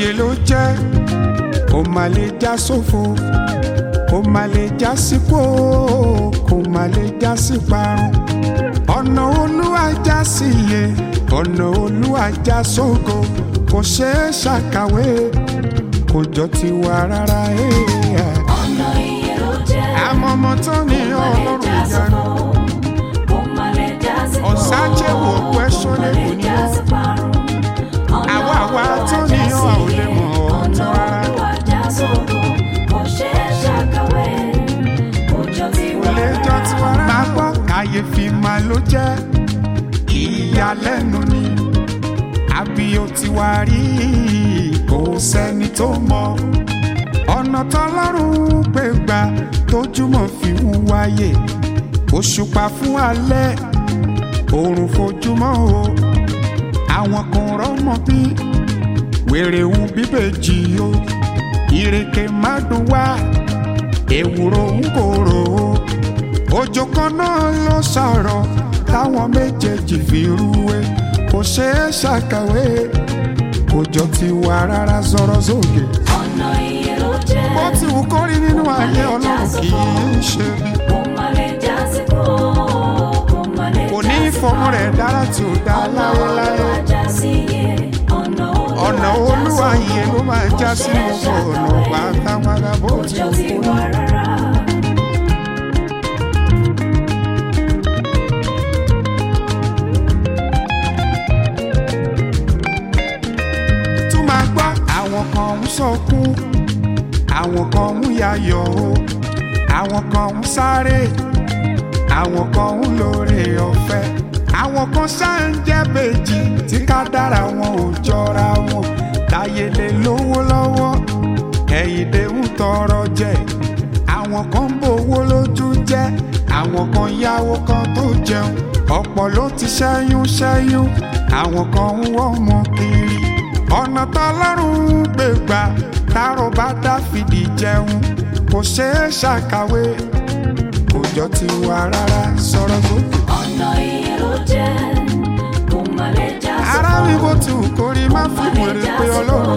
iye ló jẹ́ kó má lè já sófo kó má lè já sípò kó má lè já sí parun ọ̀nà olúwa já sí iye ọ̀nà olúwa já sógo kò ṣeé ṣàkàwé kò jọ tiwa rárá. eh. ọ̀nà iye ló jẹ́. àmọ́ ọmọ tó ní ọlọ́run ìyanu ọ̀sájẹ́wò òkú ẹ̀ṣọ́ lè kò ní wọ́n. àwa àwa tó ní ọ ò lè mọ̀ ọ́ tán rárá. kò lè jọ tiwa rárá. máa gbọ́ kàyéfì máa ló jẹ́ ìyàlẹ́nu ni àbí ó ti wá rí kò sẹ́ni tó mọ̀ ọ̀nà tọ́lọ́run gbé gbà tójúmọ́ fi ń wáyé òṣùpá fún alẹ́ òòrùn fojúmọ́ o àwọn kan rọ́mọ bí wèrè ń bíbèjì o ìrèké má dùn wá ewúro ń kóró o òjò kan náà ló sọ̀rọ̀ táwọn méjèèjì fi rúwé kò ṣeé ṣàkàwé kò jọ ti wà rárá sọ̀rọ̀ sókè bó ti wù kó rí nínú ayé ọlọ́run kì í ṣe kò ní fọmọ rẹ̀ dára tí ò dá láéláé ọ̀nà olúwa yìí ló máa já sí gbogbo ọ̀nà pátápátá bó ti wù kó rí. tún máa gbọ́ àwọn kan ń sọkún àwọn kan ń yayọ̀ o àwọn kan ń sáré àwọn kan ń lóore ọ̀fẹ́ àwọn kan ṣáà ń jẹ́ bèjì tí ká dára wọn ò jọra wọn táyé lè lówó lọ́wọ́ ẹ̀yìndé ń tọrọ jẹ àwọn kan ń bowó lójú jẹ́ àwọn kan yáwó kan tó jẹun ọ̀pọ̀ ló ti ṣẹ́yún ṣẹ́yún àwọn kan ń wọ́n mọ kiri ọ̀nà tọ́lọ́run gbé gbà tárò bá dáfídì jẹun kò ṣeé ṣàkàwé kò jọ ti wà rárá sọ̀rọ̀ sókè. ara mi bó ti wù kó rí má fi wèrè pé ọlọ́run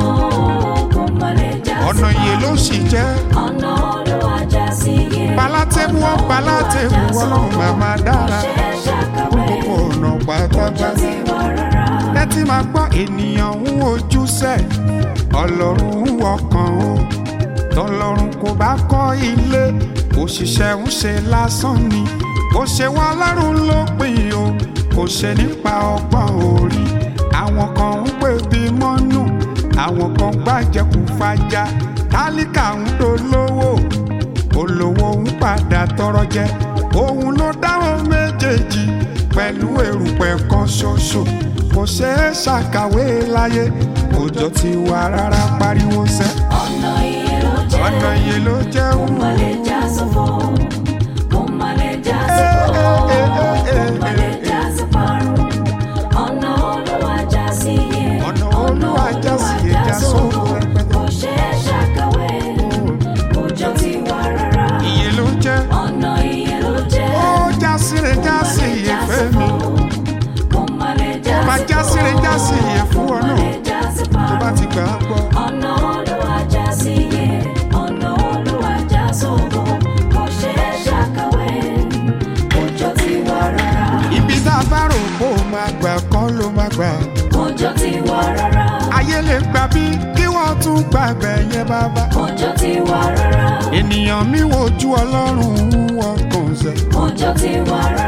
ọ̀nà iye ló sì jẹ́ ọ̀nà olúwa já sí iye. palátẹ́bù ọ́ palátẹ́bù ọlọ́run màmá dára fún gbogbo ọ̀nà pátápátá. tẹ́tí máa gbọ́ ènìyàn ń wojú sẹ́ ọlọ́run ń wọkàn o tọlọ́run kò bá kọ́ ilé òṣìṣẹ́ ń ṣe lásán ni kò ṣe wọ́n ọlọ́run ló pín o kò ṣe nípa ọgbọ́n orí àwọn kan ń pè bí mọ́nù àwọn kan gbàjẹkù fàjà tálíkà ń dolówó olówó ń padà tọrọ jẹ òun ló dáhùn méjèèjì pẹ̀lú èrùpẹ̀ kan ṣoṣo kò ṣeé ṣàkàwé láyé òjò ti wà rárá pariwo sẹ́ ọ̀nà iye ló jẹ́. ọ̀nà iye ló jẹ́ Kò má lè já sófo. Kò má lè já Eh, sófo. eh, eh, eh, Kò má lè eh, já sí parun. Ọ̀nà Olúwa já sí iye. Ọ̀nà Olúwa já sí iye, já sófo rẹpẹtẹ. Kò ṣeé ṣàkàwé. Kò jọ tiwa rárá. iye ló jẹ́ Ọ̀nà iye ló jẹ́. ó já síre já sí iye fẹ́ mi Kò má lè já ó máa já síre já sí iye fún ọ Kò má náà lè já sí tó bá parun. ti gbà á gbọ́. ọ̀nà olúwa já sí iye ọ̀nà olúwa já sóko kò ṣe é ṣàkàwé òjò ti wà rárá ibi tá a bá rò kó o máa gbà kọ́ ló máa gbà. òjò ti wà rárá ayé lè gbà bí kí wọ́n tún gbà bẹ̀ yẹn bàbá. òjò ti wà rárá ènìyàn mi wojú ọlọ́run wọn kàn sẹ́. òjò ti wà rárá